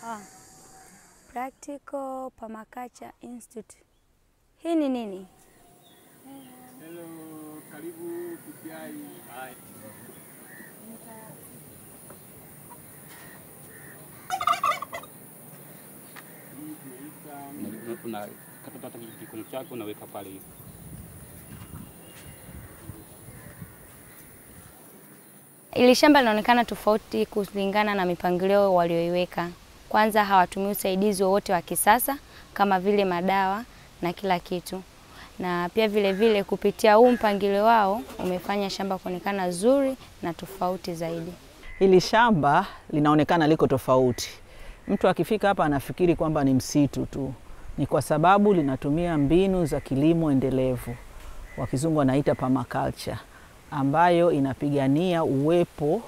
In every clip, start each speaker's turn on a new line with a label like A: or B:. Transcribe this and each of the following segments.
A: Ah, Practical Permaculture Institute. Hii ni nini?
B: Hello, karibu PPI. Hai. Hii tunaita
C: unakata hata kikono chako unaweka pale hivi.
A: Ili shamba linaonekana tofauti kulingana na mipangilio walioiweka. Kwanza hawatumii usaidizi wowote wa kisasa kama vile madawa na kila kitu, na pia vile vile kupitia huu mpangilio wao umefanya shamba kuonekana zuri na tofauti zaidi.
D: Hili shamba linaonekana liko tofauti. Mtu akifika hapa anafikiri kwamba ni msitu tu. Ni kwa sababu linatumia mbinu za kilimo endelevu, wakizungu wanaita permaculture, ambayo inapigania uwepo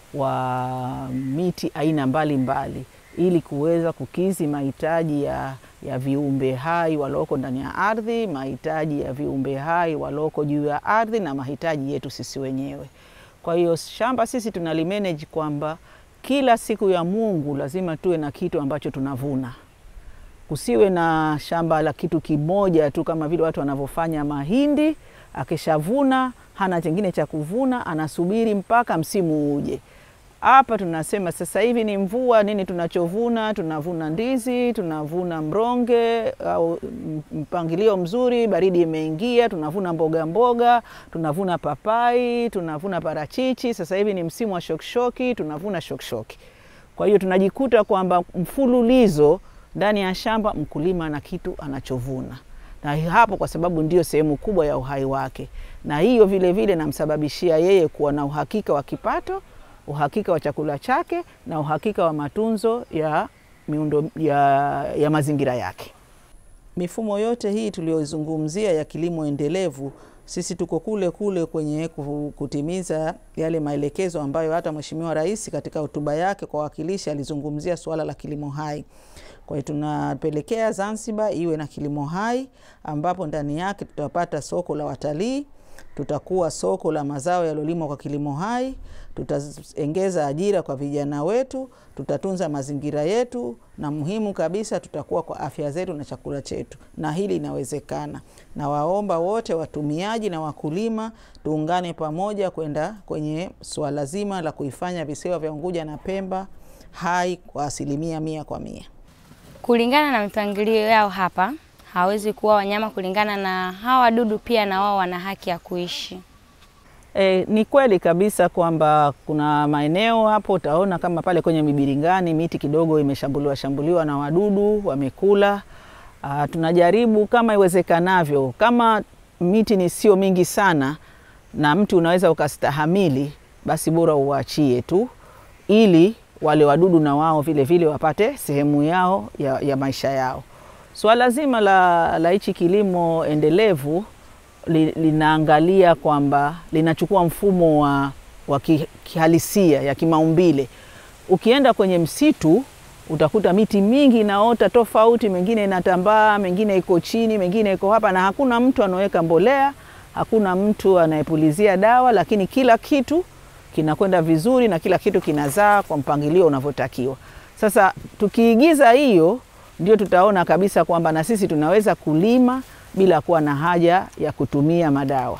D: wa miti aina mbalimbali mbali, ili kuweza kukidhi mahitaji ya, ya viumbe hai walioko ndani ya ardhi, mahitaji ya viumbe hai walioko juu ya ardhi na mahitaji yetu sisi wenyewe. Kwa hiyo shamba sisi tunalimanage kwamba kila siku ya Mungu lazima tuwe na kitu ambacho tunavuna. Kusiwe na shamba la kitu kimoja tu kama vile watu wanavyofanya mahindi, akishavuna hana chengine cha kuvuna, anasubiri mpaka msimu uje. Hapa tunasema sasa hivi ni mvua, nini tunachovuna? Tunavuna ndizi, tunavuna mronge au mpangilio mzuri, baridi imeingia, tunavuna mboga mboga, tunavuna papai, tunavuna parachichi. Sasa hivi ni msimu wa shokishoki, tunavuna shokishoki. Kwa hiyo tunajikuta kwamba mfululizo ndani ya shamba mkulima na kitu anachovuna na hapo kwa sababu ndio sehemu kubwa ya uhai wake, na hiyo vile vile namsababishia yeye kuwa na uhakika wa kipato uhakika wa chakula chake na uhakika wa matunzo ya miundo ya, ya mazingira yake. Mifumo yote hii tuliyozungumzia ya kilimo endelevu, sisi tuko kule kule kwenye kutimiza yale maelekezo ambayo hata Mheshimiwa Rais katika hotuba yake kwa wawakilishi alizungumzia suala la kilimo hai. Kwa hiyo tunapelekea Zanzibar iwe na kilimo hai ambapo ndani yake tutapata soko la watalii, tutakuwa soko la mazao yaliyolimwa kwa kilimo hai, tutaongeza ajira kwa vijana wetu, tutatunza mazingira yetu, na muhimu kabisa tutakuwa kwa afya zetu na chakula chetu, na hili inawezekana. Na waomba wote watumiaji na wakulima tuungane pamoja kwenda kwenye suala zima la kuifanya visiwa vya Unguja na Pemba hai kwa asilimia mia kwa mia.
A: Kulingana na mipangilio yao hapa, hawezi kuwa wanyama kulingana na hawa wadudu, pia na wao wana haki ya kuishi.
D: E, ni kweli kabisa kwamba kuna maeneo hapo utaona kama pale kwenye mibiringani miti kidogo imeshambuliwa shambuliwa na wadudu wamekula. Uh, tunajaribu kama iwezekanavyo, kama miti ni sio mingi sana na mti unaweza ukastahamili, basi bora uachie tu, ili wale wadudu na wao vile vile wapate sehemu yao ya, ya maisha yao. Swala so, zima la, la hichi kilimo endelevu li, linaangalia kwamba linachukua mfumo wa, wa kihalisia ya kimaumbile. Ukienda kwenye msitu utakuta miti mingi inaota tofauti, mengine inatambaa, mengine iko chini, mengine iko hapa, na hakuna mtu anaweka mbolea, hakuna mtu anayepulizia dawa, lakini kila kitu kinakwenda vizuri na kila kitu kinazaa kwa mpangilio unavyotakiwa. Sasa tukiigiza hiyo, ndio tutaona kabisa kwamba na sisi tunaweza kulima bila kuwa na haja ya kutumia madawa,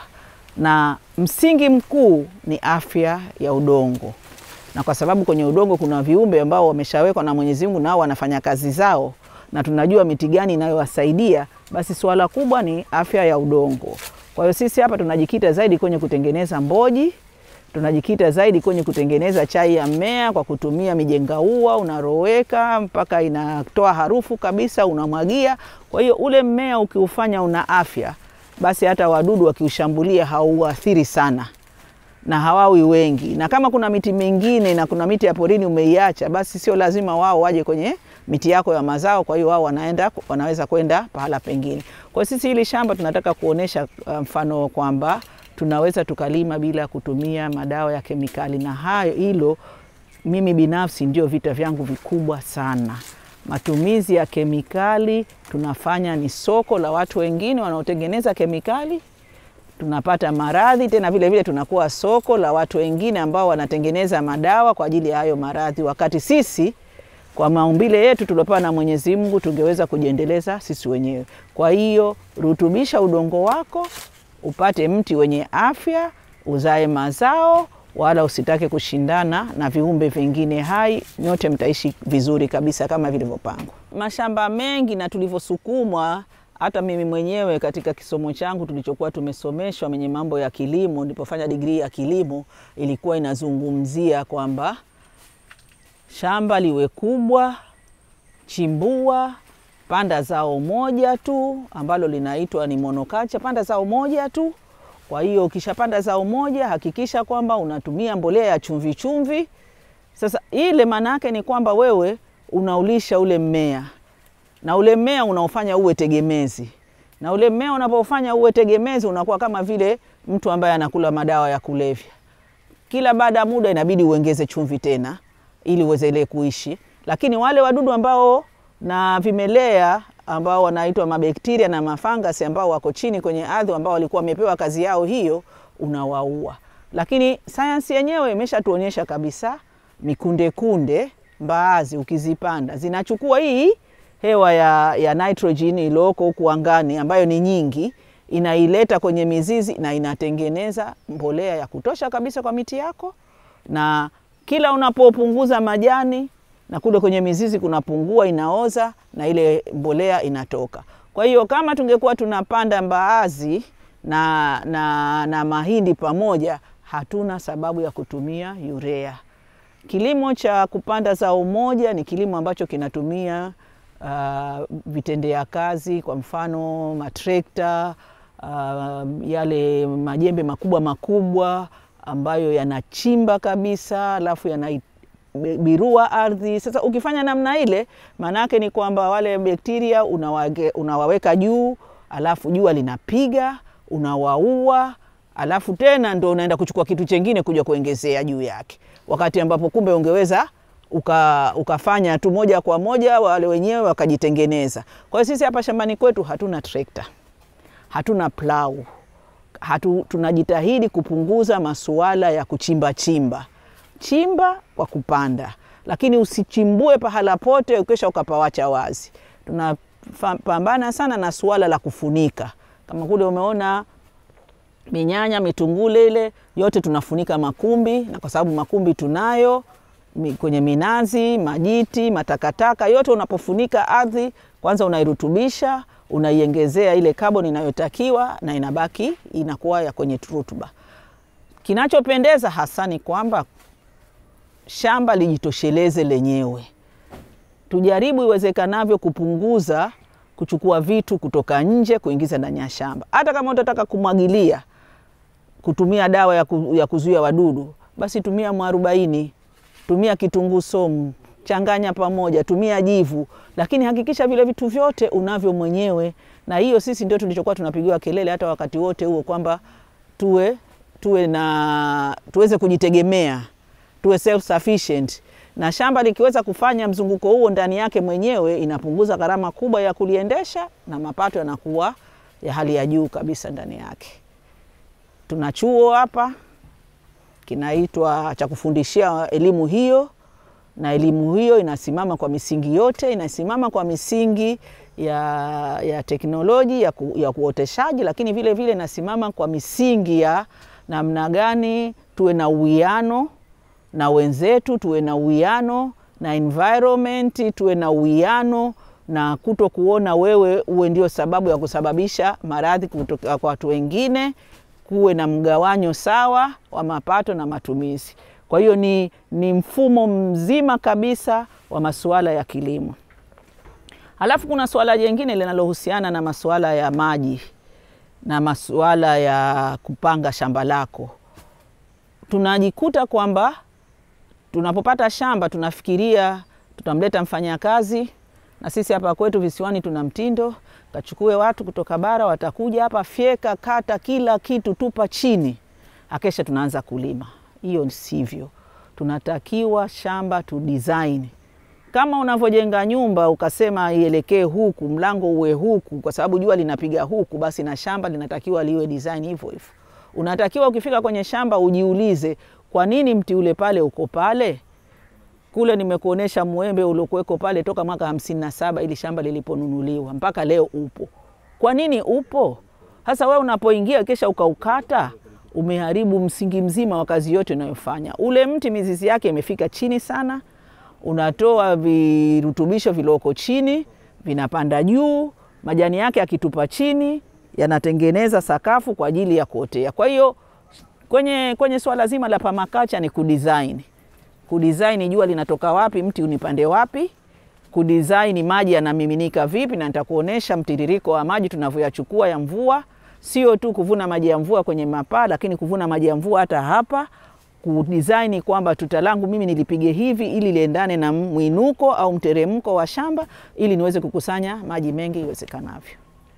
D: na msingi mkuu ni afya ya udongo, na kwa sababu kwenye udongo kuna viumbe ambao wameshawekwa na Mwenyezi Mungu, nao wanafanya kazi zao, na tunajua miti gani inayowasaidia, basi suala kubwa ni afya ya udongo. Kwa hiyo sisi hapa tunajikita zaidi kwenye kutengeneza mboji tunajikita zaidi kwenye kutengeneza chai ya mmea kwa kutumia mijengaua, unaroweka mpaka inatoa harufu kabisa, unamwagia. Kwa hiyo ule mmea ukiufanya una afya, basi hata wadudu wakiushambulia hauathiri sana na hawawi wengi. Na kama kuna miti mingine na kuna miti ya porini umeiacha, basi sio lazima wao waje kwenye miti yako ya mazao. Kwa hiyo wao wanaenda, wanaweza kwenda pahala pengine. Kwa sisi hili shamba tunataka kuonesha mfano kwamba tunaweza tukalima bila kutumia madawa ya kemikali, na hayo hilo mimi binafsi ndio vita vyangu vikubwa sana. Matumizi ya kemikali tunafanya ni soko la watu wengine wanaotengeneza kemikali, tunapata maradhi tena, vile vile tunakuwa soko la watu wengine ambao wanatengeneza madawa kwa ajili ya hayo maradhi, wakati sisi kwa maumbile yetu tuliopewa na Mwenyezi Mungu tungeweza kujiendeleza sisi wenyewe. Kwa hiyo rutubisha udongo wako upate mti wenye afya, uzae mazao, wala usitake kushindana na viumbe vingine hai. Nyote mtaishi vizuri kabisa kama vilivyopangwa. Mashamba mengi na tulivyosukumwa hata mimi mwenyewe katika kisomo changu tulichokuwa tumesomeshwa mwenye mambo ya kilimo, nilipofanya digrii ya kilimo, ilikuwa inazungumzia kwamba shamba liwe kubwa, chimbua, panda zao moja tu ambalo linaitwa ni monoculture, panda zao moja tu. Kwa hiyo ukishapanda zao moja, hakikisha kwamba unatumia mbolea ya chumvi chumvi. Sasa ile maana yake ni kwamba wewe unaulisha ule mmea na ule mmea unaofanya uwe tegemezi, na ule mmea unapofanya uwe tegemezi unakuwa kama vile mtu ambaye anakula madawa ya kulevya. Kila baada ya muda inabidi uongeze chumvi tena ili uwezele kuishi, lakini wale wadudu ambao na vimelea ambao wanaitwa mabakteria na mafangasi ambao wako chini kwenye ardhi ambao walikuwa wamepewa kazi yao hiyo, unawaua. Lakini sayansi yenyewe imeshatuonyesha kabisa mikunde kunde mbaazi ukizipanda zinachukua hii hewa ya, ya nitrogen iliyoko huku angani ambayo ni nyingi, inaileta kwenye mizizi na inatengeneza mbolea ya kutosha kabisa kwa miti yako, na kila unapopunguza majani na kule kwenye mizizi kunapungua, inaoza na ile mbolea inatoka. Kwa hiyo kama tungekuwa tunapanda mbaazi na, na, na mahindi pamoja, hatuna sababu ya kutumia urea. Kilimo cha kupanda zao moja ni kilimo ambacho kinatumia uh, vitendea kazi, kwa mfano matrekta, uh, yale majembe makubwa makubwa ambayo yanachimba kabisa, alafu yanabirua ardhi. Sasa ukifanya namna ile, maana yake ni kwamba wale bakteria unawage, unawaweka juu, alafu jua linapiga, unawaua, alafu tena ndo unaenda kuchukua kitu chengine kuja kuongezea juu yake, wakati ambapo kumbe ungeweza uka, ukafanya tu moja kwa moja, wale wenyewe wakajitengeneza. Kwa hiyo sisi hapa shambani kwetu hatuna trekta, hatuna plau, hatu, tunajitahidi kupunguza masuala ya kuchimba chimba. Chimba kwa kupanda, lakini usichimbue pahala pote ukisha ukapawacha wazi. Tunapambana sana na suala la kufunika, kama kule umeona minyanya, mitungule ile yote tunafunika makumbi, na kwa sababu makumbi tunayo kwenye minazi, majiti, matakataka yote, unapofunika ardhi kwanza unairutubisha, unaiongezea ile kaboni inayotakiwa na inabaki inakuwa ya kwenye rutuba. Kinachopendeza hasa ni kwamba shamba lijitosheleze lenyewe. Tujaribu iwezekanavyo kupunguza kuchukua vitu kutoka nje kuingiza ndani ya shamba. Hata kama utataka kumwagilia, kutumia dawa ya, ku, ya kuzuia wadudu, basi tumia mwarobaini tumia kitunguu somu, changanya pamoja, tumia jivu, lakini hakikisha vile vitu vyote unavyo mwenyewe. Na hiyo sisi ndio tulichokuwa tunapigiwa kelele hata wakati wote huo kwamba tuwe, tuwe na tuweze kujitegemea, tuwe self sufficient, na shamba likiweza kufanya mzunguko huo ndani yake mwenyewe, inapunguza gharama kubwa ya kuliendesha na mapato yanakuwa ya hali ya juu kabisa ndani yake. Tuna chuo hapa kinaitwa cha kufundishia elimu hiyo, na elimu hiyo inasimama kwa misingi yote, inasimama kwa misingi ya, ya teknoloji ya, ku, ya kuoteshaji, lakini vile vile inasimama kwa misingi ya namna gani tuwe na uwiano na wenzetu, tuwe na uwiano na environment, tuwe na uwiano na kuto kuona wewe uwe ndio sababu ya kusababisha maradhi kutoka kwa watu wengine kuwe na mgawanyo sawa wa mapato na matumizi. Kwa hiyo ni, ni mfumo mzima kabisa wa masuala ya kilimo. Halafu kuna suala jingine linalohusiana na masuala ya maji na masuala ya kupanga shamba lako. Tunajikuta kwamba tunapopata shamba tunafikiria tutamleta mfanyakazi, na sisi hapa kwetu visiwani tuna mtindo kachukue watu kutoka bara, watakuja hapa, fyeka, kata kila kitu, tupa chini, akesha tunaanza kulima. Hiyo sivyo. Tunatakiwa shamba tu design kama unavyojenga nyumba ukasema ielekee huku, mlango uwe huku, kwa sababu jua linapiga huku, basi na shamba linatakiwa liwe design hivyo hivyo. Unatakiwa ukifika kwenye shamba ujiulize, kwa nini mti ule pale uko pale? kule nimekuonesha mwembe uliokuweko pale toka mwaka hamsini na saba ili shamba liliponunuliwa mpaka leo upo. Kwa nini upo? Sasa wewe unapoingia kisha ukaukata, umeharibu msingi mzima wa kazi yote unayofanya. Ule mti mizizi yake imefika chini sana, unatoa virutubisho vilioko chini vinapanda juu, majani yake yakitupa chini yanatengeneza sakafu kwa ajili ya kuotea. Kwa hiyo kwenye, kwenye swala zima la pamakacha ni kudesign, kudesign jua linatoka wapi, mti unipande wapi, kudesign maji yanamiminika vipi, na nitakuonesha mtiririko wa maji tunavyoyachukua ya mvua, sio tu kuvuna maji ya mvua kwenye mapaa, lakini kuvuna maji ya mvua hata hapa kudesign kwamba tuta langu mimi nilipige hivi ili liendane na mwinuko au mteremko wa shamba ili niweze kukusanya maji mengi iwezekanavyo.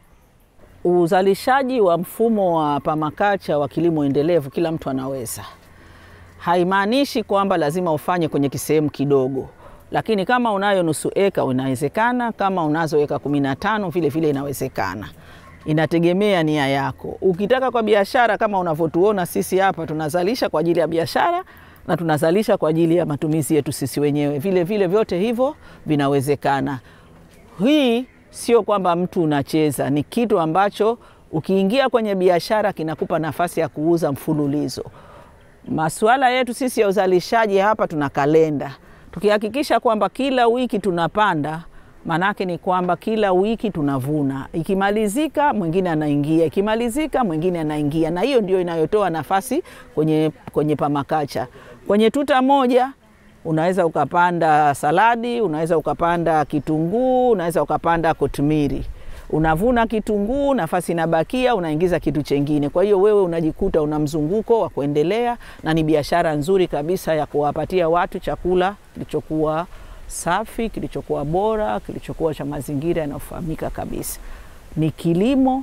D: Uzalishaji wa mfumo wa pamakacha wa kilimo endelevu kila mtu anaweza. Haimaanishi kwamba lazima ufanye kwenye kisehemu kidogo, lakini kama unayo nusu eka inawezekana, kama unazo eka kumi na tano vile vile inawezekana. Inategemea nia yako. Ukitaka kwa biashara, kama unavyotuona sisi hapa tunazalisha kwa ajili ya biashara na tunazalisha kwa ajili ya matumizi yetu sisi wenyewe, vile vile vyote hivyo vinawezekana. Hii sio kwamba mtu unacheza, ni kitu ambacho ukiingia kwenye biashara kinakupa nafasi ya kuuza mfululizo. Masuala yetu sisi ya uzalishaji hapa, tuna kalenda, tukihakikisha kwamba kila wiki tunapanda maanake ni kwamba kila wiki tunavuna, ikimalizika mwingine anaingia, ikimalizika mwingine anaingia, na hiyo ndio inayotoa nafasi kwenye, kwenye pamakacha. Kwenye tuta moja unaweza ukapanda saladi, unaweza ukapanda kitunguu, unaweza ukapanda kotumiri. Unavuna kitunguu, nafasi inabakia, unaingiza kitu chengine. Kwa hiyo wewe unajikuta una mzunguko wa kuendelea, na ni biashara nzuri kabisa ya kuwapatia watu chakula kilichokuwa safi, kilichokuwa bora, kilichokuwa cha mazingira yanayofahamika kabisa. Ni kilimo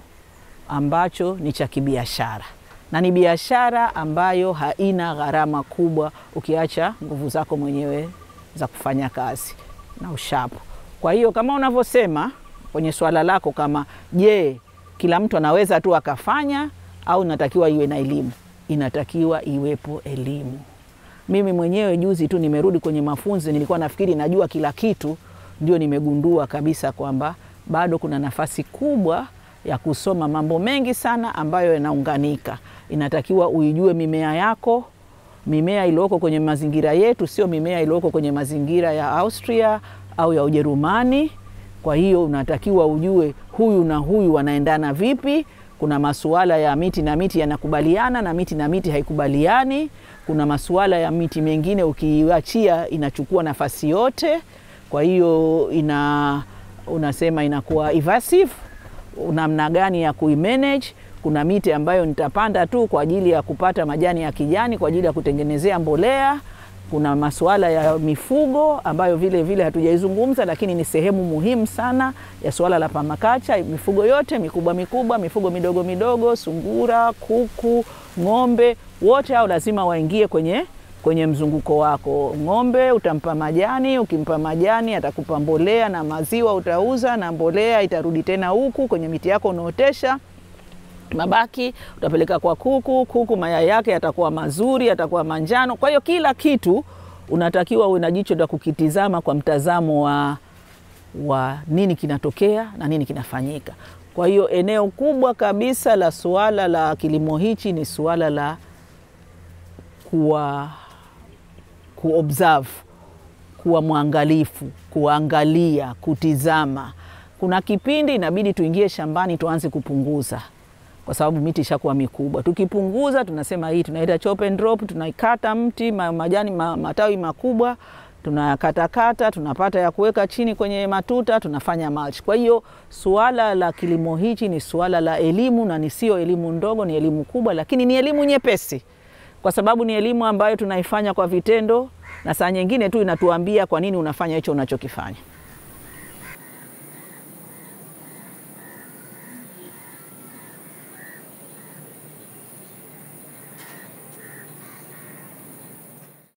D: ambacho ni cha kibiashara na ni biashara ambayo haina gharama kubwa ukiacha nguvu zako mwenyewe za kufanya kazi na ushapo. Kwa hiyo kama unavyosema kwenye swala lako, kama je, kila mtu anaweza tu akafanya au inatakiwa iwe na elimu? Inatakiwa iwepo elimu. Mimi mwenyewe juzi tu nimerudi kwenye mafunzo, nilikuwa nafikiri najua kila kitu, ndio nimegundua kabisa kwamba bado kuna nafasi kubwa ya kusoma mambo mengi sana ambayo yanaunganika. Inatakiwa uijue mimea yako, mimea iliyoko kwenye mazingira yetu, sio mimea iliyoko kwenye mazingira ya Austria au ya Ujerumani. Kwa hiyo unatakiwa ujue huyu na huyu wanaendana vipi. Kuna masuala ya miti na miti yanakubaliana na miti na miti haikubaliani. Kuna masuala ya miti mengine ukiachia inachukua nafasi yote, kwa hiyo ina unasema inakuwa evasive namna gani ya kuimanage. Kuna miti ambayo nitapanda tu kwa ajili ya kupata majani ya kijani kwa ajili ya kutengenezea mbolea. Kuna masuala ya mifugo ambayo vile vile hatujaizungumza, lakini ni sehemu muhimu sana ya suala la pamakacha. Mifugo yote mikubwa mikubwa, mifugo midogo midogo, sungura, kuku, ng'ombe, wote hao lazima waingie kwenye kwenye mzunguko wako. Ng'ombe utampa majani, ukimpa majani atakupa mbolea na maziwa utauza, na mbolea itarudi tena huku kwenye miti yako unaotesha. Mabaki utapeleka kwa kuku, kuku mayai yake yatakuwa mazuri, yatakuwa manjano. Kwa hiyo kila kitu unatakiwa uwe na jicho la kukitizama kwa mtazamo wa, wa nini kinatokea na nini kinafanyika. Kwa hiyo eneo kubwa kabisa la suala la kilimo hichi ni suala la kuwa kuobserve, kuwa mwangalifu, kuangalia, kutizama. Kuna kipindi inabidi tuingie shambani tuanze kupunguza, kwa sababu miti ishakuwa mikubwa. Tukipunguza tunasema hii tunaita chop and drop, tunaikata mti ma, majani ma, matawi makubwa tunakatakata, tunapata ya kuweka chini kwenye matuta, tunafanya mulch. Kwa hiyo suala la kilimo hichi ni suala la elimu, na ni sio elimu ndogo, ni elimu kubwa, lakini ni elimu nyepesi kwa sababu ni elimu ambayo tunaifanya kwa vitendo, na saa nyingine tu inatuambia kwa nini unafanya hicho unachokifanya.